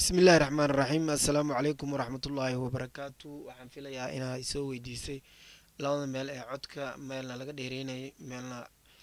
bismi illaahi raxmaan raxiim assalaamu calaykum waraxmatullaahi wabarakaatu waxaan filayaa inaad isoo weydiisay labada meel ee codka meelna laga dheereynayay meelna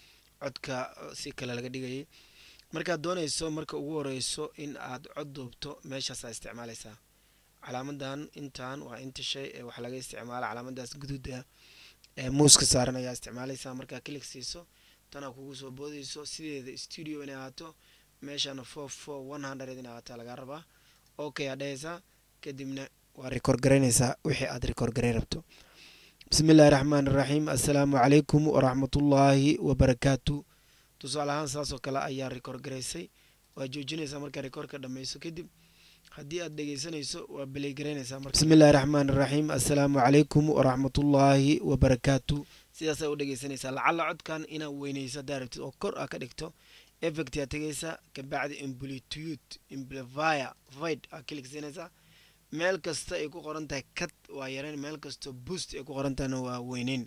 codka si kale laga dhigayay markaad doonayso marka ugu horeyso in aad cod duubto meeshaasaa isticmaaleysaa calaamadan intan waa inta shay ee wax laga isticmaala calaamadaas guduuda ee muuska saaran ayaa isticmaaleysaa markaa kilig siiso tanaa kugu soo boodeyso sideeda studio inay ahaato meeshana four four one hundred inay ahaataa lagaa rabaa okay aad dhehaysaa kadibna waa record garaynaysaa wixii aad record garay rabto bismi illaahi raxmaan iraxiim assalaamu calaykum waraxmatullaahi wabarakaatu tusaale ahaan saasoo kale ayaa record garaysay waa joojinaysaa markaa recordka dhammayso kadib haddii aad dhegeysanayso waa beley garaynaysaa bismi illaahi raxmaan iraxiim assalaamu calaykum waraxmatullaahi wabarakaatu sidaasaa u dhegeysanaysaa lacalla codkan inaad weyneyso haddaa rabtid oo kor aa ka dhigto effect aa tegaysaa kabacdi amplitude amplifier void aa kiligsiinaysaa meel kasta ay ku qoran tahay cut waa yareen meel kastoo boost ay ku qoran tahayna waa weyneyn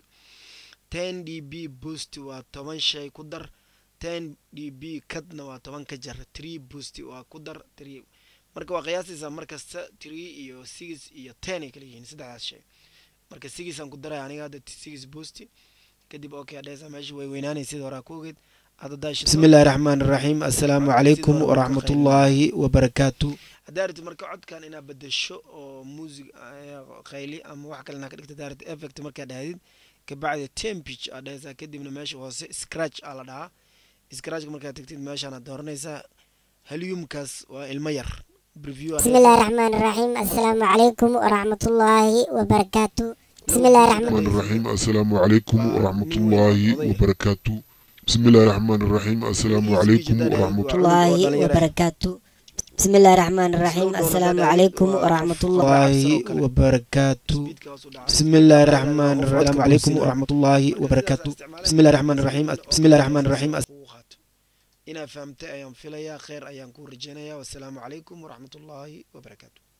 ten d b boost waa toban shay ku dar ten d b cutna waa toban ka jar tree boost waa ku dar tree marka waa qiyaasaysaa markasta tree iyo six iyo ten ay kala yihiin saddexdaas shay marka sigisaan ku daray aniga hadda six boost kadib okay adheysaa meesha way weynaanay sida horaa ku ogeed bismi illaahi raxmaan iraxiim assalaamu calaykum waraxmatullaahi wabarakaatu haddaa rabtid marka codkan inaad bedesho oo muusig khayli ama wax kale inaa ka dhigta haddaa rabtid effect markaa dhahdid kabacdi tempage aad dhehaysaa kadibna meesha hoose scratch aa la dhahaa scratchka markaad tagtid meeshaanaad dooranaysaa halyumkaas waa ilmo yar بسم الله الرحمن الرحيم السلام عليكم ورحمة الله وبركاته بسم الله الرحمن الرحمن الرحيم السلام عليكم ورحمة الله وبركاته بسم الله الرحمن الرحيم السلام عليكم ورحمة الله وبركاته بسم الله الرحمن الرحيم السلام عليكم ورحمة الله وبركاته بسم الله الرحمن الرحيم عليكم ورحمة الله وبركاته بسم الله الرحمن الرحيم بسم الله الرحمن الرحيم inaad fahamtay ayaan filayaa kheyr ayaan ku rajeynayaa wassalaamu calaykum waraxmatullaahi wabarakaatu